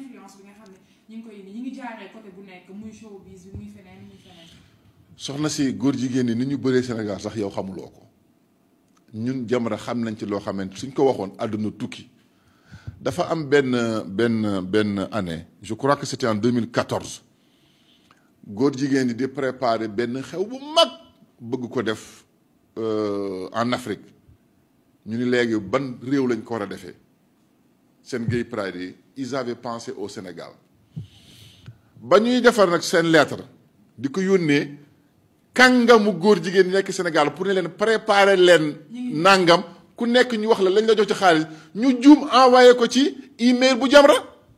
influence bi nga xam ne ñu ngi koy indi ñu ngi jaaree côté bu nekk muy showbiz bi muy feneen muy feneen. soxna si góor jigéen ñi ni ñu bëree Sénégal sax yow xamuloo ko ñun Jamra xam nañ ci loo xamante suñ ko waxoon àdduna tukki dafa am benn benn benn année je crois que c'était en 2014 góor jigéen ñi di préparer benn xew bu mag bëgg ko def en Afrique ñu ni léegi ban réew lañ ko war a defee seen gay pride yi ils avaient pensé au Sénégal ba ñuy defar nag seen lettre di ko yónnee kàngamu góor jigéen ñi nekk Sénégal pour ne leen préparer leen nangam ku nekk ñu wax la lañ la jox ci xaalis ñu juum envoyé ko ci email bu Jamra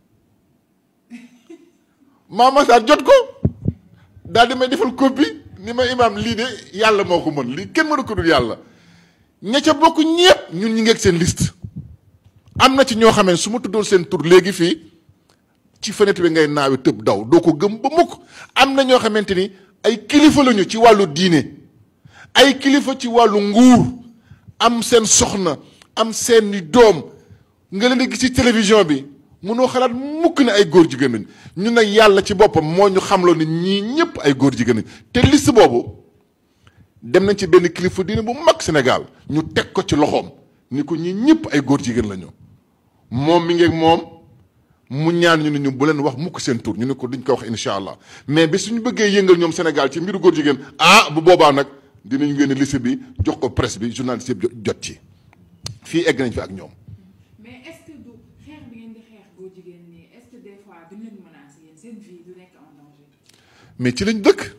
Mama Sarr jot ko daal di may defal copie ni ma imaam lii de yàlla moo ko mën lii kenn mënu ko dul yàlla ña ca bokk ñépp ñun ñi ngeeg seen liste am na ci ñoo xamee su ma tuddoon seen tur léegi fii ci fenêtre bi ngay naawi tëb daw doo ko gëm ba mukk am na ñoo xamante ni ay kilifa lañu ci wàllu diine ay kilifa ci wàllu nguur am seen soxna am seen doom nga leen di gis ci télévision bi mënoo xalaat mukk ne ay góor jigéen lañ ñun nag yàlla ci boppam moo ñu xamloo ni ñii ñëpp ay góor jigéen lañ te liste boobu dem nañ ci benn kilifa diine bu mag Sénégal ñu teg ko ci loxoom ni ko ñii ñëpp ay góor jigéen lañu moom mi ngi ak moom mu ñaan ñu ne ñu bu leen wax mukk seen tur ñu ne ko duñ ko wax incha allah mais bi suñu bëggee yëngal ñoom Sénégal ci mbiru góor jigéen ah bu boobaa nag dinañ génne liste bi jox ko presse bi journaliste yëpp jot ci fii egg nañ fi ak ñoom. mais est-ce que du xeex bi ngeen di xeex góor jigéen ñi est-ce que des fois duñ leen menacer yéen seen vie du nekk en danger. mais ci lañ dëkk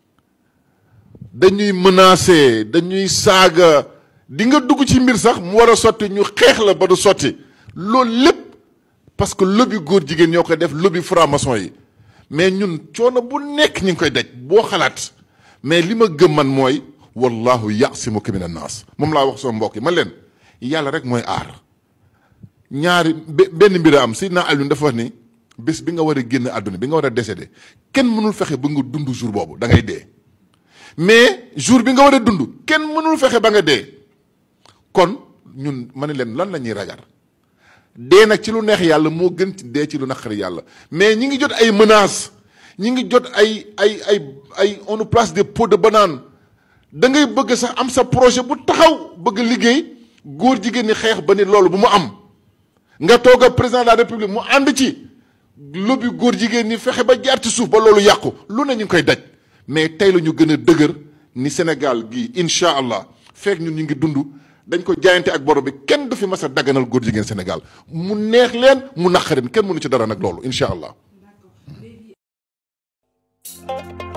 dañuy menacer dañuy saaga di nga dugg ci mbir sax mu war a sotti ñu xeex la ba du sotti loolu lépp. parce que lobby góor jigéen ñoo koy def lobby franc-maçon yi mais ñun coono bu nekk ñu ngi koy daj boo xalaat mais li ma gëm man mooy wallahu yasimuka min annaas moom laa wax sama mbokk yi man leen yàlla rek mooy aar ñaari benn mbir a am Seydina Alioune dafa wax ni bés bi nga war a génn àdduna bi nga war a décédé kenn mënul fexe ba nga dund jour boobu da ngay dee mais jour bi nga war a dund kenn mënul fexe ba nga dee kon ñun ma ne leen lan la ñuy ragal dee nag ci lu neex yàlla moo gën ci dee ci lu naqari yàlla mais ñi ngi jot ay menaces ñi ngi jot ay ay ay ay on nous place des pots de banane da ngay bëgg sax am sa projet bu taxaw bëgg liggéey góor jigéen ñi xeex ba ni loolu bu mu am nga toog a président de la république mu ànd ci lobby góor jigéen ñi fexe ba jaar ci suuf ba loolu yàqu lu ne ñu ngi koy daj mais tey la ñu gën a dëgër ni Sénégal gii incha allah fekk ñun ñu ngi dund dañ ko jaayante ak borom bi kenn du fi mas a daganal góor jigéen Sénégal mu neex leen mu naqarin kenn mënu ci dara nag loolu incha allah. D'accord léegi.